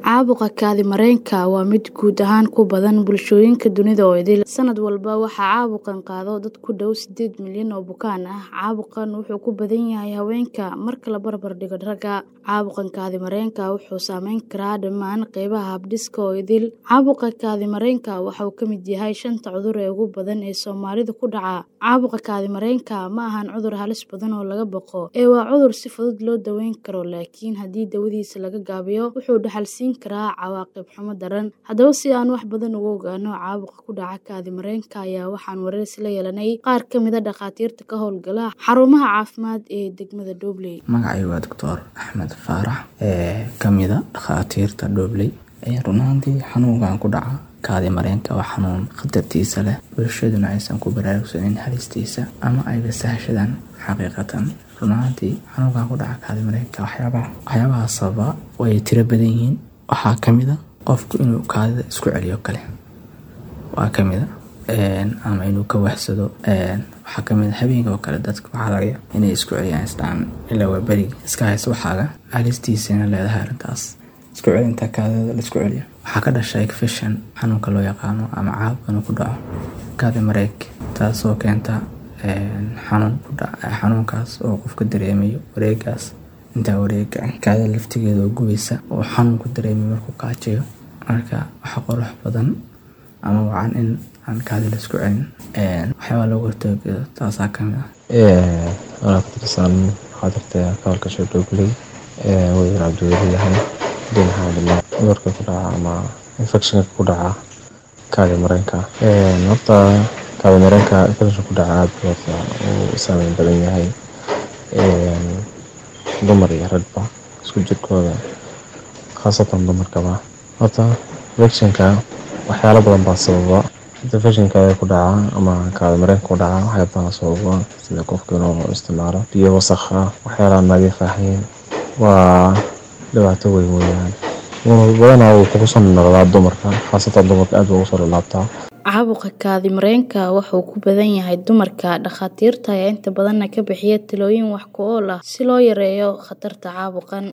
Caabuqa kaadi-mareenka waa mid guud ahaan ku badan bulshooyinka dunida oo idil. Sanad walba waxaa caabuqan qaada dad ku dhow sideed milyan oo bukaan ah. Caabuqan wuxuu ku badan yahay haweenka marka la barbar dhigo ragga. Caabuqa kaadi-mareenka wuxuu saameyn karaa dhammaan qaybaha habdhiska oo idil. Caabuqa kaadi-mareenka waxa uu ka mid yahay shanta cudur ee ugu badan ee Soomaalida ku dhaca. Caabuqa kaadi-mareenka ma ahan cudur halis badan oo laga baqo, ee waa cudur si fudud loo daweyn karo, laakiin haddii daawadiisa laga gaabiyo, wuxuu dhaxal siin karaa cawaaqib xumo daran. Haddaba, si aan wax badan uga ogaano caabuqa ku dhaca kaadi-mareenka ayaa waxaan wareysi la yeelanay qaar ka mid ah dhakhaatiirta ka howlgala xarumaha caafimaad ee degmada Doobley. Magacaygu waa Doctor Axmed Faarax ee ka mid ah dhakhaatiirta Doobley. Run ahaantii xanuunkan ku dhaca kaadi-mareenka waa xanuun khatartiisa leh, bulshaduna aysan ku baraarugsanin halistiisa ama ayba sahashadaan xaqiiqatan. Run ahaantii xanuunkan ku dhaca kaadi-mareenka waxyaabaha waxyaabaha sababa way tiro badan yihiin. Waxaa ka mid ah qofku inuu kaadida isku celiyo kale waa ka mid ah ama inuu ka waxsado waxaa ka mid ah habeenka oo kale dadka waxaa laga yaabaa inay isku celiyaan isdhahan ilaa waa berigi iska haysta waxaaga halistiisana leedahay arrintaas isku celinta kaadida la isku celiyo waxaa ka dhasha infection xanuunka loo yaqaano ama caabuq inuu ku dhaco kaadi-mareenka taasoo keenta xanuun ku dhaca xanuunkaas oo qofka dareemayo wareegaas intaa wareega kaadida laftigeeda oo gubeysa oo xanuun ku dareemayo markuu kaajayo marka waxa qurux badan ama wacan in aan kaadi la isku celin waxyaabaa looga hortago taasaa ka mid ah anaa ku tirsan dhakhaatiirta ka howlgasha Doobley wayar cabdiweli yahay hadii maxaa hadlaa cudurka ku dhaca ama infectionka ku dhaca kaadi-mareenka horta kaadi-mareenka infection ku dhaca aad buu horta u saameyn badan yahay dumar iyo ragba isku jirkooda khaasatan dumarkaba horta infectionka waxyaalo badan baa sababa infectionka ku dhaca ama kaadi-mareenka ku dhaca waxyaalo badan sababa sida qofka inuu isticmaalo biyo wasakh ah waxyaalaha nadiif ahayn waa dhibaato weyn weeyaan badanaa wuu kugu soo noqdaa dumarka khaasatan dumarka aad buu ugu soo laabtaa Caabuqa kaadi-mareenka wuxuu ku badan yahay dumarka. Dhakhaatiirta ayaa inta badan ka bixiya talooyin wax ku ool ah si loo yareeyo khatarta caabuqan.